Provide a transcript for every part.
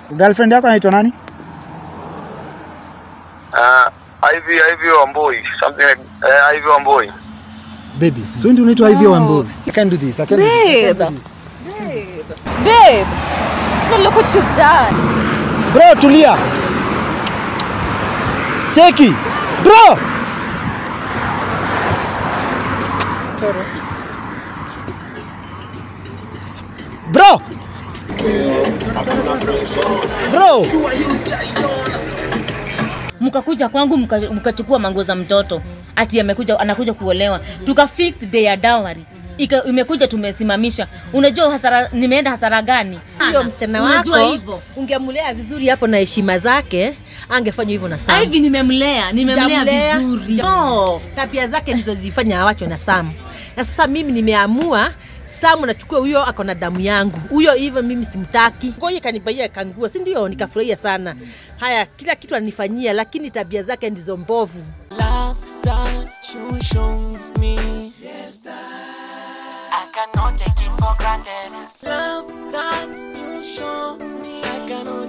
Girlfriend yako anaitwa nani? Uh, Ivy, Ivy Wambui, something like uh, Ivy Wambui. Baby, so ndio unaitwa Ivy Wambui. I can do this. I can do this. I can do Babe. this. Babe, now look what you've done. Bro, tulia. Cheki. Bro. Sorry. Bro. Bro. mkakuja kwangu mka- mkachukua manguo za mtoto ati amekuja anakuja kuolewa tuka fix day ya dowry Ika, imekuja tumesimamisha unajua hasara nimeenda hasara gani huyo msichana Unajua wako hivyo. ungemlea vizuri hapo na heshima zake angefanya hivyo na Sam. hivi nimemlea nimemlea Hujamlea? vizuri Huja- no. tabia zake ndizo zifanya awachwe na Sam. Na sasa mimi nimeamua Sam nachukua huyo ako na damu yangu. Huyo hivyo mimi simtaki. Ngoja kanibaia kanguo, si ndio? Nikafurahia sana. Haya, kila kitu anifanyia, lakini tabia zake ndizo mbovu. love that you show me. Yes, that I cannot take it for granted. Love that you show me, I cannot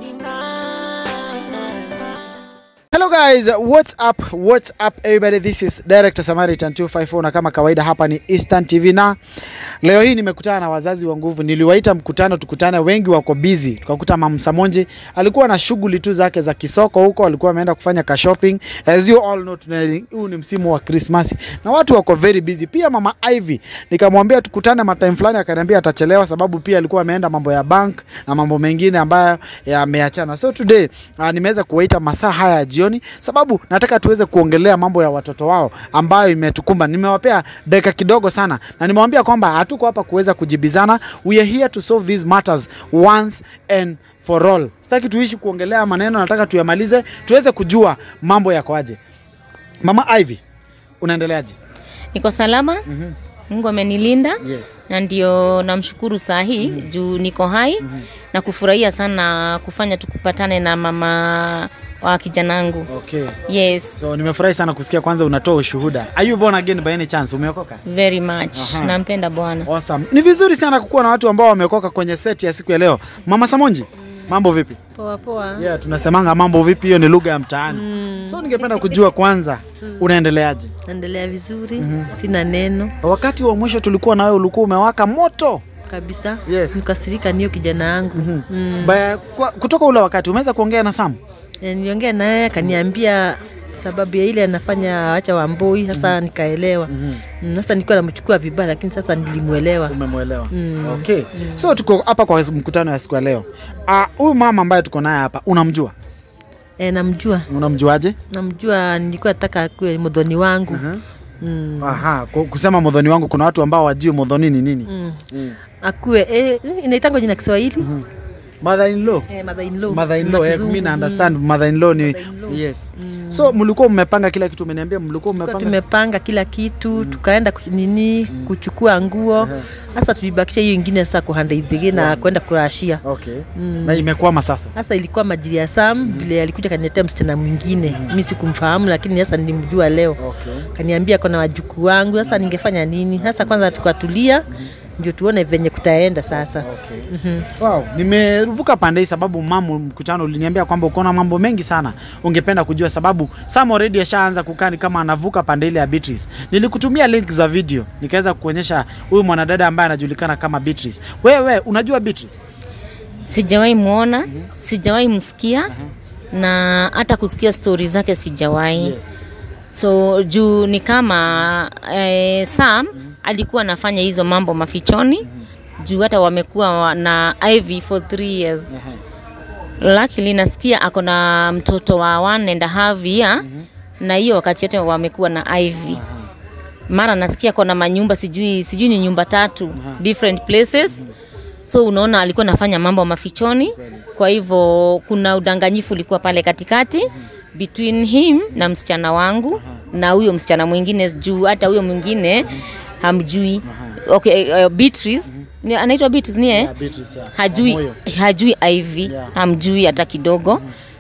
deny. Hello guys, what's up? What's up everybody? This is Director Samaritan 254 na kama kawaida hapa ni Eastern TV na leo hii nimekutana na wazazi wa nguvu. Niliwaita mkutano tukutane, wengi wako busy. Tukakuta Mama Samonje alikuwa na shughuli tu zake za kisoko huko, alikuwa ameenda kufanya ka shopping. As you all know, tuna- huu ni msimu wa Christmas na watu wako very busy. Pia Mama Ivy nikamwambia tukutane matime fulani, akaniambia atachelewa sababu pia alikuwa ameenda mambo ya bank na mambo mengine ambayo yameachana. So today uh, nimeweza kuwaita masaa haya ya jioni sababu nataka tuweze kuongelea mambo ya watoto wao ambayo imetukumba. Nimewapea dakika kidogo sana na nimewambia kwamba hatuko hapa kuweza kujibizana. We are here to solve these matters once and for all. Sitaki tuishi kuongelea maneno, nataka tuyamalize tuweze kujua mambo yakoaje. Mama Ivy, unaendeleaje? niko salama Mhm. mungu amenilinda Yes. na ndio namshukuru saa hii mm-hmm. juu niko hai mm-hmm. na kufurahia sana kufanya tukupatane na mama wa kijanangu Okay. yes So nimefurahi sana kusikia kwanza unatoa ushuhuda. Are you born again by any chance? Umeokoka? very much Aha. nampenda bwana Awesome. Ni vizuri sana kukuwa na watu ambao wameokoka kwenye set ya siku ya leo. Mama Samonji, mambo vipi? Poa poa. Yeah, tunasemanga mambo vipi, hiyo ni lugha ya mtaani. So ningependa kujua kwanza unaendeleaje? Naendelea vizuri, sina neno Wakati wa mwisho tulikuwa na wewe ulikuwa umewaka moto. kabisa. Yes. Nikasirika niyo kijana yangu. Mhm. Mm. Ba, kwa, kutoka ule wakati umeweza kuongea na Sam? E, niliongea naye akaniambia sababu ya ile anafanya acha wamboi sasa nikaelewa Mm, sasa nilikuwa namchukua vibaya lakini sasa nilimwelewa Umemwelewa. Mm. Okay. So tuko hapa kwa mkutano ya siku ya leo. Ah, huyu mama ambaye tuko naye hapa unamjua? e, namjua Unamjuaje? namjua nilikuwa nataka akuwe modhoni wangu Mhm. mm. Aha, ku- kusema modhoni wangu kuna watu ambao wajui modhoni ni nini? Mm. Mm. akuwe e, inaitangwa jina Kiswahili Mother in law. Eh, mother in law. Mother in Na law, eh, kizungu. mimi na understand mother in law ni Mother-in-law. yes. Mm. So mlikuwa mmepanga kila kitu, umeniambia mlikuwa Tulikuwa mmepanga. tumepanga kila kitu tukaenda kuch- nini kuchukua nguo sasa tulibakisha hiyo ingine sasa kuhandaidhigi na kwenda kurashia Okay. Mm. Na imekwama sasa. sasa ilikuwa majiri ya Sam vile alikuja kaniletea msichana mwingine mi sikumfahamu lakini sasa nilimjua leo Okay. kaniambia kona wajukuu wangu sasa ningefanya nini sasa kwanza tukatulia ndio tuone venye kutaenda sasa Okay. Mhm. Wow, nimeruvuka pande hii sababu mamu mkutano uliniambia kwamba uko na mambo mengi sana ungependa kujua, sababu Sam already ashaanza kukaa ni kama anavuka pande ile ya Beatrice. Nilikutumia link za video nikaweza kuonyesha huyu mwanadada ambaye anajulikana kama Beatrice. Wewe unajua Beatrice? sijawahi mwona sijawahi msikia na hata kusikia stori zake sijawahi Yes. so juu ni kama eh, sam alikuwa anafanya hizo mambo mafichoni juu hata wamekuwa wa- na Ivy for three years luckily nasikia ako na mtoto wa one and a half year na hiyo wakati yote wamekuwa na Ivy mara nasikia ako na manyumba sijui sijui ni nyumba tatu different places so unaona alikuwa anafanya mambo mafichoni kwa hivyo kuna udanganyifu ulikuwa pale katikati between him na msichana wangu na huyo msichana mwingine juu hata huyo mwingine hamjui okay, uh, Beatrice ni anaitwa Beatrice ni eh? Yeah, Beatrice, yeah. hajui Moyo. hajui Ivy Yeah. hamjui hata kidogo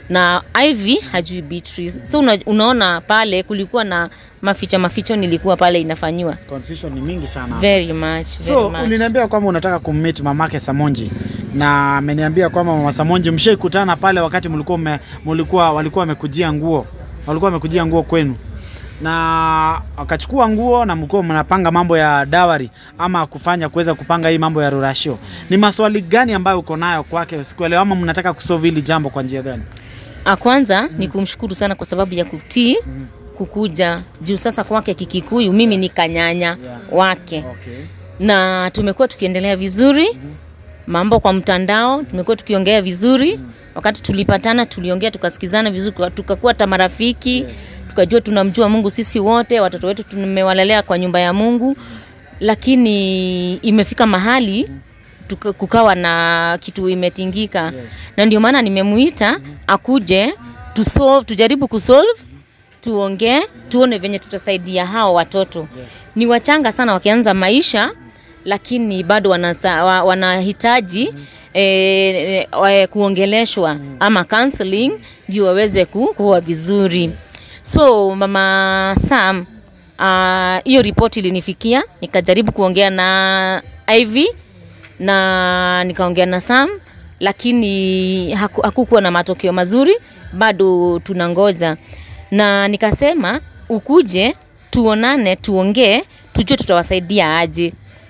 na Ivy hajui Beatrice. So una, unaona pale kulikuwa na maficha maficho nilikuwa pale inafanyiwa Confusion ni mingi sana. very much, So very much. uliniambia kwamba unataka kummeet mamake Samonji na ameniambia kwamba mama Samonji mshaikutana pale wakati mlikuwa mme- mlikuwa walikuwa wamekujia nguo walikuwa wamekujia nguo kwenu na akachukua nguo na mlikuwa mnapanga mambo ya dawari ama kufanya kuweza kupanga hii mambo ya rurashio. Ni maswali gani ambayo uko nayo kwake sikuelewa, ama mnataka kusolve hili jambo kwa njia gani? Ah, kwanza ni kumshukuru sana kwa sababu ya kutii kukuja juu sasa kwake Kikikuyu, mimi ni kanyanya wake Okay. na tumekuwa tukiendelea vizuri mambo kwa mtandao tumekuwa tukiongea vizuri wakati tulipatana tuliongea tukasikizana vizuri tuka- tukakuwa hata marafiki tukajua tunamjua mungu sisi wote watoto wetu tumewalelea kwa nyumba ya mungu lakini imefika mahali tuka, kukawa na kitu imetingika na ndio maana nimemuita akuje tusolve, tujaribu kusolve tuongee tuone venye tutasaidia hao watoto ni wachanga sana wakianza maisha lakini bado wanasa, wa, wanahitaji eh, eh, kuongeleshwa ama counseling ndio waweze ku- kuwa vizuri so mama sam ah, hiyo uh, ripoti ilinifikia nikajaribu kuongea na Ivy na nikaongea na Sam lakini haku, hakukuwa na matokeo mazuri, bado tunangoja, na nikasema ukuje tuonane, tuongee, tujue tutawasaidia aje,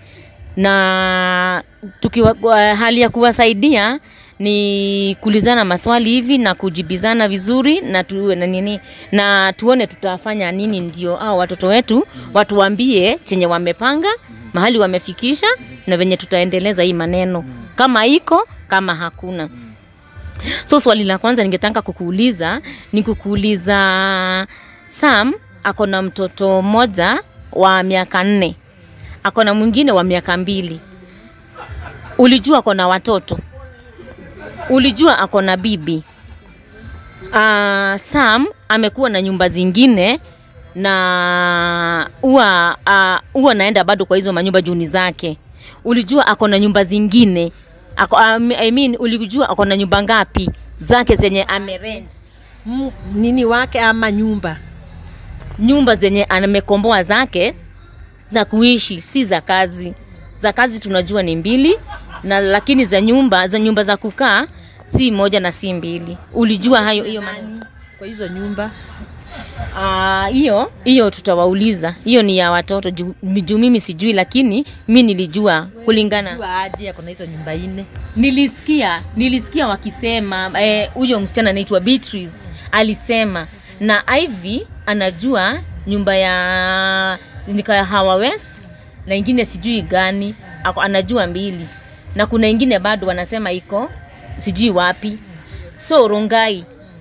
na tukiwa, kwa hali ya kuwasaidia ni kulizana maswali hivi na kujibizana vizuri na tu, na nini na tuone tutafanya nini ndio au watoto wetu watuambie chenye wamepanga mahali wamefikisha na venye tutaendeleza hii maneno kama iko kama hakuna so swali la kwanza ningetaka kukuuliza ni kukuuliza sam ako na mtoto mmoja wa miaka nne ako na mwingine wa miaka mbili ulijua ako na watoto ulijua ako na bibi uh, sam amekuwa na nyumba zingine na huwa uh, huwa naenda bado kwa hizo manyumba juni zake ulijua ako na nyumba zingine ako, um, I mean, ulijua ako na nyumba ngapi zake zenye amerent M- nini wake ama nyumba nyumba zenye amekomboa zake za kuishi si za kazi za kazi tunajua ni mbili na lakini za nyumba za nyumba za kukaa si moja na si mbili ulijua hayo hiyo maneno kwa hizo nyumba Ah, hiyo hiyo tutawauliza hiyo ni ya watoto juu juu mimi sijui lakini mi nilijua kulingana jua aje ako na hizo nyumba ine nilisikia nilisikia wakisema eh, huyo msichana anaitwa Beatrice alisema na Ivy anajua nyumba ya nika ya Hawa West na ingine sijui gani ako, anajua mbili na kuna ingine bado wanasema iko sijui wapi so Rongai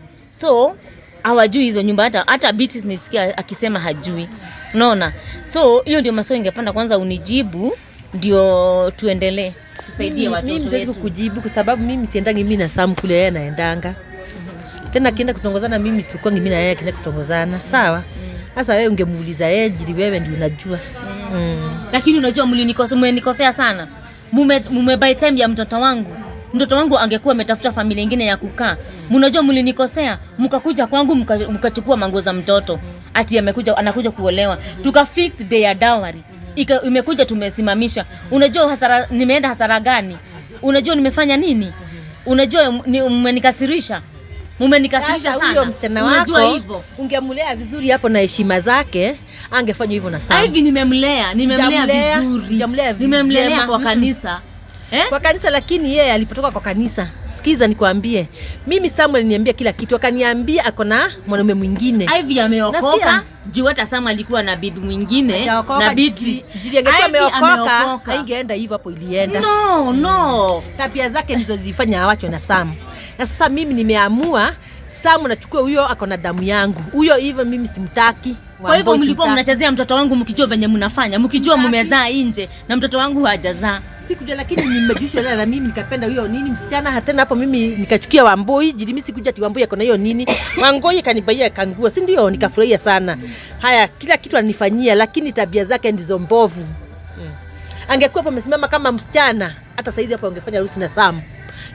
so hawajui hizo nyumba hata hata Beatrice nisikia akisema hajui unaona so hiyo ndio maswali ningependa kwanza unijibu ndio tuendelee tusaidie Mimi- mimi watoto siwezi wetu kukujibu kwa sababu mimi siendangi mimi na Sam kule yeye anaendanga tena akienda kutongozana mimi tulikuwa mimi na yeye akienda kutongozana sawa sasa wewe ungemuuliza yeye jili wewe ndio unajua mm. lakini unajua mlinikosea mmenikosea sana mume, mume by time ya mtoto wangu mtoto wangu angekuwa ametafuta familia ingine ya kukaa mnajua mlinikosea mkakuja kwangu mka- mkachukua manguo za mtoto ati amekuja anakuja kuolewa tuka fix day ya dowry Ika, imekuja tumesimamisha unajua hasara nimeenda hasara gani unajua nimefanya nini unajua ni- mmenikasirisha mumenikasirisha Sasa sana huyo msichana unajua wako hivyo ungemlea vizuri hapo na heshima zake angefanya hivyo na Sam hivi nimemlea nimemlea Hujamlea, vizuri hujamlea vi- nimemlelea vyema. kwa Mm. kanisa eh? kwa kanisa lakini yeye alipotoka kwa kanisa sikiza nikwambie mimi Samuel aliniambia kila kitu akaniambia ako na mwanaume mwingine Ivy ameokoka Nasikia? juu hata Sam alikuwa na bibi mwingine Hajaokoka, na Beatrice. jili- jili angekuwa Ivy ameokoka ameokoka. haingeenda hivyo hapo ilienda No, no. tabia zake ndizo zilifanya awachwe na Sam. Na sasa mimi nimeamua Sam nachukua huyo ako na damu yangu. Huyo hivyo mimi simtaki. Kwa hivyo Wamboi mlikuwa simtaki. mnachezea mtoto wangu mkijua venye mnafanya, mkijua Simtaki. mmezaa nje na mtoto wangu hajazaa. Sikujua lakini nimejushwa leo na mimi nikapenda huyo nini msichana hatena hapo mimi nikachukia Wamboi jili mimi sikuja ati Wamboi ako na hiyo nini. Wangoi kanibaia kangua, si ndio? Nikafurahia sana. Haya kila kitu anifanyia lakini tabia zake ndizo mbovu. Mm. Angekuwa hapo amesimama kama msichana hata saizi hapo angefanya harusi na Sam.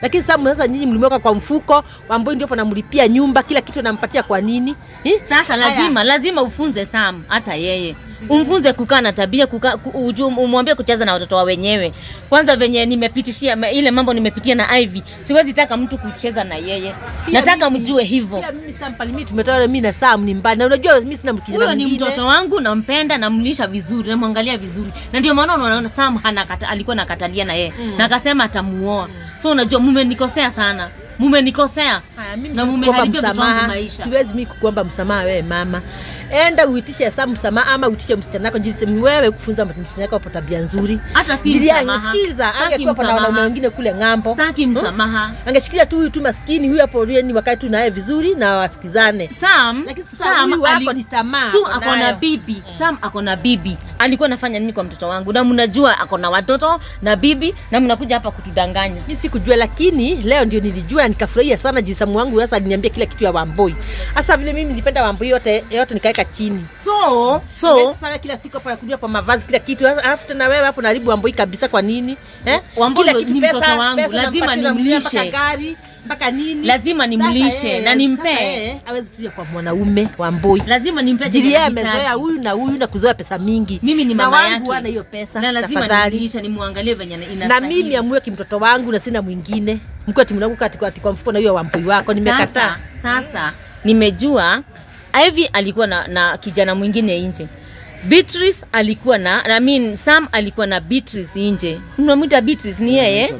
lakini Sam sasa nyinyi mlimweka kwa mfuko, Wamboi ndio namlipia nyumba, kila kitu anampatia kwa nini? Eh? Sasa lazima lazima ufunze Sam hata yeye umfunze kukaa na tabia kukaa ku, uju- umwambie kucheza na watoto wa wenyewe. Kwanza venye nimepitishia ma- ile mambo nimepitia na Ivy, siwezi taka mtu kucheza na yeye, Pia nataka mimi- mjue hivyo. Pia mimi Sam pale mimi tumetoa mimi na Sam ni mbali. Na unajua mimi sina kijana Huyo ni mwingine. mtoto wangu, nampenda, namlisha vizuri, namwangalia vizuri, na ndio maana unaona Sam anakata, alikuwa nakatalia na yeye Mm. na akasema atamuoa. So unajua mumenikosea sana, mumenikosea Haya, mimi na siwezi mumeharibia kukuomba mtoto wangu msamaha. maisha. Siwezi mimi kukuomba msamaha wewe mama. Enda uitishe Sam msamaha ama uitishe msichana wako jinsi wewe kufunza msichana wako hapo tabia nzuri. hata si Jilia, msamaha. sikiza, Sitaki angekuwa na wanaume msamaha. wengine kule ng'ambo. Sitaki msamaha. Angeshikilia tu huyu tu maskini huyu hapo rieni wakae tu naye vizuri na wasikizane. Sam, Lakini sasa Sam huyu wako ali- ni tamaa. Su ako ako na nayo. bibi. Sam ako na bibi. Alikuwa anafanya nini kwa mtoto wangu? Na mnajua ako na watoto na bibi na mnakuja hapa kutudanganya. mi sikujua lakini leo ndio nilijua na nikafurahia sana jinsi Samu wangu sasa aliniambia kila kitu ya Wamboi. Hasa vile mimi nilipenda Wamboi yote yote nikaweka chini. So, so sasa kila siku hapa nakuja kwa mavazi kila kitu. Sasa alafu tena wewe hapo naribu Wamboi kabisa kwa nini? Eh? Wamboi Kila ni kitu, mtoto pesa- wangu, pesa lazima nampatia, namnunulia nimlishe. Mpaka gari, mpaka nini? Lazima nimlishe Sasa yeye- na nimpee. sasa yeye hawezi kuja kwa mwanaume Wamboi. lazima nimpe Jili chenye yeye anahitaji. amezoea huyu na huyu na kuzoea pesa mingi. Mimi ni na mama wangu yake. hana hiyo pesa. na lazima tafadhali. nimlishe nimwangalie venye na inastahili. mimi amue kimtoto wangu na sina mwingine mkiwa timu katikati kwa mfuko na hiyo wampoi wako nimekataa Sasa, sasa nimejua Ivy alikuwa na, na kijana mwingine nje. Beatrice alikuwa na I mean Sam alikuwa na Beatrice nje. Unamwita Beatrice ni yeye?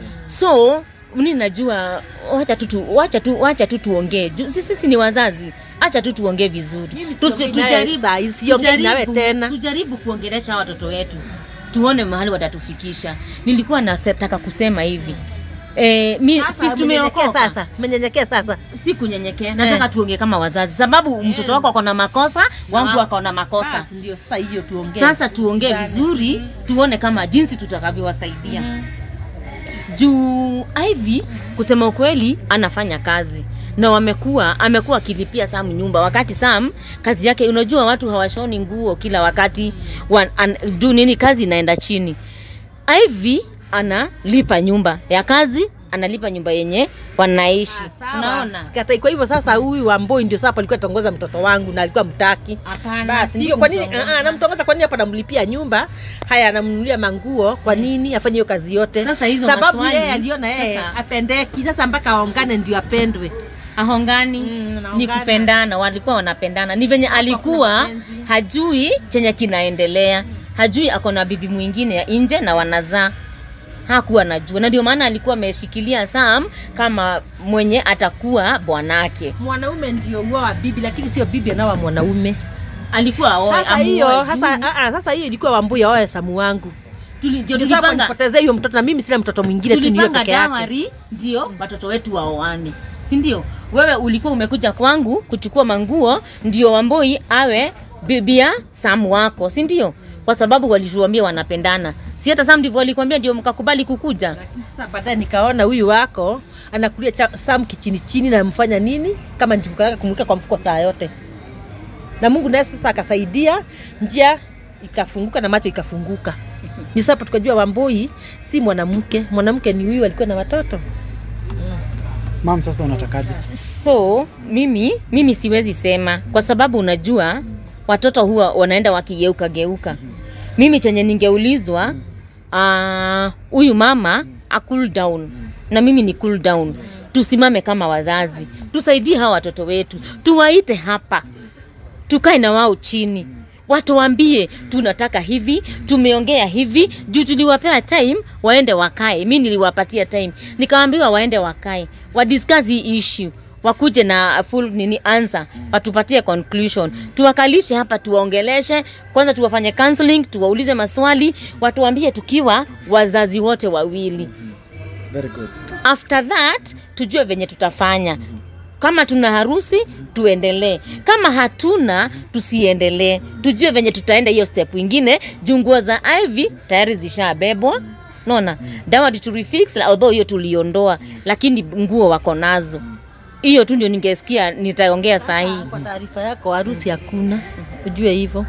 So mimi najua wacha tu tu wacha tu wacha tu tuongee. Ju- Sisi sisi ni wazazi. Acha tu tuongee vizuri. Mimi Tusi- siongei naye Tujaribu saa hii, siongei nawe tujaribu- tena. Tujaribu kuongelesha watoto wetu. Tuone mahali watatufikisha. Nilikuwa nataka kusema hivi. Eh, mi, Sasa, sisi umenyenyekea tumeokoka sasa umenyenyekea sasa si kunyenyekea nataka tuongee kama wazazi sababu mtoto wako ako na makosa wangu ako na makosa Basi ndio sasa hiyo tuongee sasa tuongee Tusikizane. vizuri tuone kama jinsi tutakavyowasaidia juu Ivy kusema ukweli anafanya kazi na wamekuwa amekuwa akilipia Sam nyumba wakati Sam kazi yake unajua watu hawashoni nguo kila wakati wan, an, du nini kazi inaenda chini Ivy analipa nyumba ya kazi analipa nyumba yenye wanaishi Sawa. unaona Sikatai. Kwa hivyo sasa huyu Wamboi ndio sasa alikuwa tongoza mtoto wangu na alikuwa mtaki. Hapana, Basi si ndio kwa nini kumtongoza. ah, ah, namtongoza kwa nini hapa namlipia nyumba? Haya anamnunulia manguo kwa nini afanye hiyo kazi yote? Sasa hizo Sababu maswali, yeye aliona yeye sasa- apendeki. Sasa mpaka aongane ndio apendwe. ahongani Mm, ni naongana. kupendana walikuwa wanapendana ni venye alikuwa mapenzi. hajui chenye kinaendelea hajui ako na bibi mwingine ya nje na wanazaa hakuwa najua na ndio maana alikuwa ameshikilia Sam kama mwenye atakuwa bwanake Mwanaume ndio uoa wa bibi lakini sio bibi anaoa mwanaume. alikuwa aoe Sasa amuoe hiyo juu. sasa ah, ah, sasa hiyo ilikuwa Wambui aoe Samu wangu. Tuli- ndio Ndio sasa tulipanga nipotezee hiyo mtoto na mimi sina mtoto mwingine tu niyo tulipanga peke yake. dawari ndio watoto wetu waoane si ndio wewe ulikuwa umekuja kwangu kuchukua manguo ndio wamboi awe bibia samu wako si ndio kwa sababu walituambia wanapendana si hata sam ndivyo walikwambia ndio mkakubali kukuja Lakini sasa baadaye nikaona huyu wako anakulia cha, Sam kichini chini na mfanya nini kama njugu yake kumweka kwa mfuko saa yote, na Mungu naye sasa akasaidia, njia ikafunguka na macho ikafunguka. Ni sasa tukajua Wambui si mwanamke, mwanamke ni huyu alikuwa na watoto. Mam, sasa unatakaje? so mimi mimi siwezi sema kwa sababu unajua watoto huwa wanaenda wakigeuka geuka mimi chenye ningeulizwa ah, huyu uh, mama a cool down na mimi ni cool down tusimame kama wazazi tusaidie hawa watoto wetu tuwaite hapa tukae na wao chini watuambie tunataka hivi tumeongea hivi juu tuliwapea time waende wakae mi niliwapatia time nikawaambiwa waende wakae wadiscuss hii issue wakuje na full nini answer watupatie conclusion tuwakalishe hapa tuwaongeleshe kwanza tuwafanye counseling tuwaulize maswali watuambie tukiwa wazazi wote wawili Very good. after that tujue venye tutafanya kama tuna harusi tuendelee kama hatuna tusiendelee tujue venye tutaenda hiyo step ingine juu nguo za ivy tayari zishabebwa naona dawadi turifix although hiyo tuliondoa lakini nguo wako nazo hiyo tu ndio ningesikia nitaongea saa hii Kwa taarifa yako, harusi hakuna, ujue hivyo.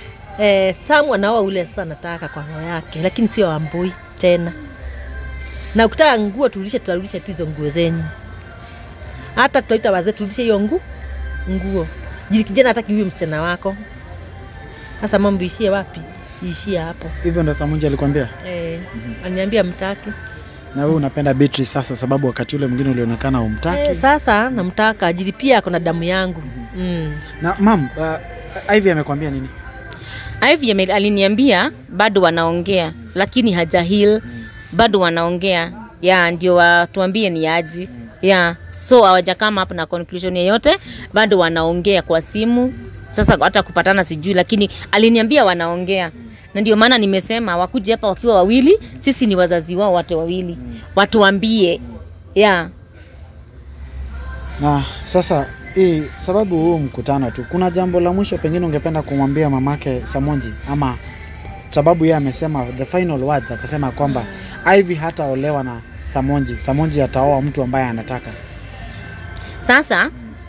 Eh, Samu anaoa ule sasa nataka kwa roho yake, lakini sio Wambui tena. na ukitaka nguo turudishe tutarudisha tu hizo nguo zenyu hata tutaita wazee turudishe hiyo ngu nguo jili kijana hataki huyo msichana wako sasa mambo ishie wapi iishie hapo hivyo ndo samunji alikwambia eh, aniambia mtaki na wewe unapenda Beatrice sasa sababu wakati ule mwingine ulionekana umtaki eh, sasa namtaka ajili pia ako na damu yangu mm. na mam uh, Ivy amekwambia nini Ivy ame- aliniambia bado wanaongea lakini haja heal bado wanaongea ya ndio watuambie ni aji ya so hawajakama hapo na conclusion yeyote bado wanaongea kwa simu sasa hata kupatana sijui lakini aliniambia wanaongea na ndio maana nimesema wakuje hapa wakiwa wawili sisi ni wazazi wao wote wawili watuambie ya na sasa hii sababu huu mkutano tu kuna jambo la mwisho pengine ungependa kumwambia mamake Samonji ama sababu yeye amesema the final words akasema kwamba Ivy hataolewa na Samonji Samonji ataoa mtu ambaye anataka Sasa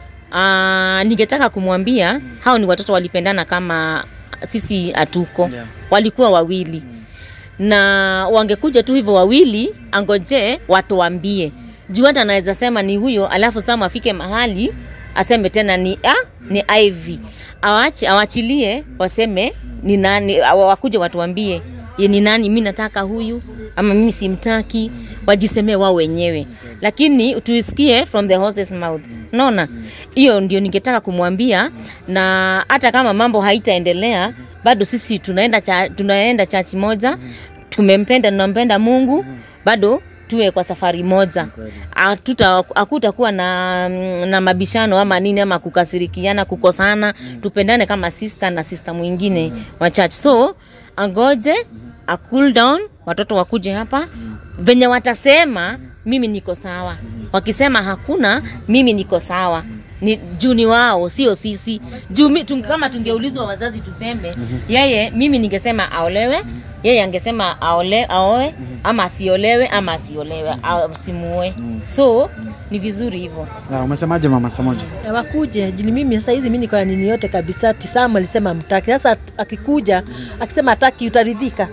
uh, ningetaka kumwambia hao ni watoto walipendana kama sisi hatuko Yeah. walikuwa wawili na wangekuja tu hivyo wawili, angoje watuambie juu hata anaweza sema ni huyo, alafu Sam afike mahali aseme tena ni ah, ni Ivy. Awache awachilie waseme ni nani, awa- wakuje watuambie ye ni nani, mi nataka huyu ama mimi simtaki, wajisemee wao wenyewe, lakini tuisikie from the horse's mouth. Unaona, hiyo ndio ningetaka kumwambia, na hata kama mambo haitaendelea bado sisi tunaenda cha, tunaenda chachi moja, tumempenda tunampenda Mungu, bado tuwe kwa safari moja. Hatuta- Hakutakuwa na, na mabishano ama nini ama kukasirikiana, kukosana. Tupendane kama sister na sister mwingine wa church. So angoje a cool down, watoto wakuje hapa venye watasema mimi niko sawa, wakisema hakuna mimi niko sawa ni juu ni wao sio sisi juu mi, tung, kama tungeulizwa wazazi tuseme yeye mimi ningesema aolewe yeye angesema aole, aoe ama asiolewe ama asiolewe asimuoe so ni vizuri hivyo Na umesemaje mama Samonji Na wakuje jini mimi sasa hizi mimi niko na nini yote kabisa tisamu alisema mtaki sasa akikuja akisema ataki utaridhika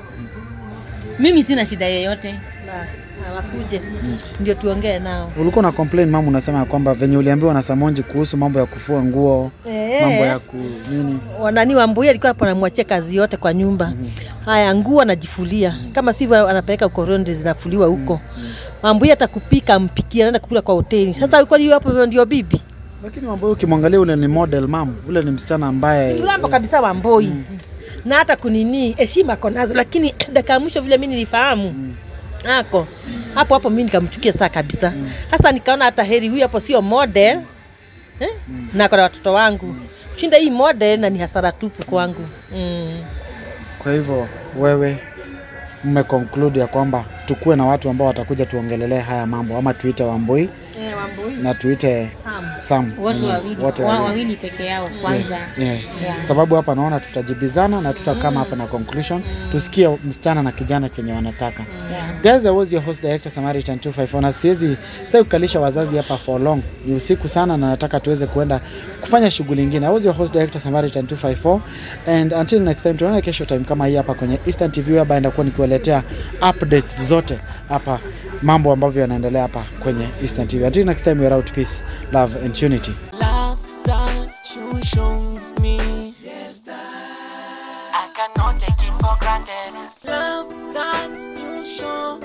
mimi sina shida yoyote basi na wakuje ndio tuongee nao ulikuwa na complain mama unasema ya kwamba venye uliambiwa na Samonji kuhusu mambo ya kufua nguo Eh. mambo ya ku nini wanani wambui alikuwa hapo anamwachia kazi yote kwa nyumba haya nguo anajifulia kama sivyo anapeleka ukorondi zinafuliwa huko wambui hata kupika ampikia anaenda kukula kwa hoteli sasa kwani hiyo hapo ndio bibi lakini mambo hiyo ukimwangalia ule ni model mam ule ni msichana ambaye mlambo kabisa wamboi na hata kunini heshima ako nazo lakini dakika ya mwisho vile mi nilifahamu ako hapo hapo mi nikamchukia saa kabisa hasa nikaona hata heri huyu hapo sio model eh? na ako na watoto wangu kushinda hii model na ni hasara tupu kwangu mm. Kwa hivyo wewe mmeconclude ya kwamba tukuwe na watu ambao watakuja tuongelelee haya mambo ama tuite Wambui eh, wamboi na tuite Sam. Sam. watu Mm, wawili wote wa- wawili. wawili peke yao kwanza Yes, yeah. Yeah. Sababu hapa naona tutajibizana na tutakama hapa na conclusion tusikie msichana na kijana chenye wanataka. Yeah. Guys, I was your host director Samaritan 254 na siwezi sitaki kukalisha wazazi hapa for long. Ni usiku sana na nataka tuweze kuenda kufanya shughuli nyingine. I was your host director Samaritan 254 and until next time tunaona kesho time kama hii hapa kwenye Eastern TV hapa ndakuwa nikiwaletea updates zote hapa mambo ambavyo yanaendelea hapa kwenye Eastern TV. Until next time we are out peace, love and unity. Love that you show me. Yes, that I cannot take it for granted. Love that you show